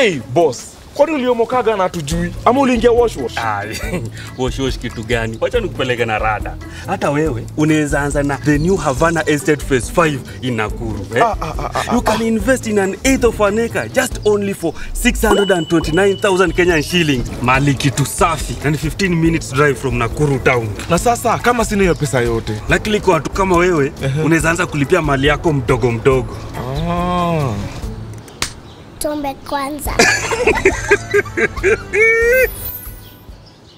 Hey boss, kwani uliomokaga na hatujui ama uliingia wash wash? Ai, wash wash kitu gani? Wacha nikupeleke na rada. Hata wewe unaweza anza na the new Havana Estate Phase 5 in Nakuru. Eh? Ah, ah, ah, ah, you can invest in an eighth of an acre just only for 629,000 Kenyan shillings. Mali kitu safi and 15 minutes drive from Nakuru town. Na sasa kama sina hiyo pesa yote Lakini kwa watu kama wewe unaweza anza kulipia mali yako mdogo mdogo. ah. Tumbe kwanza.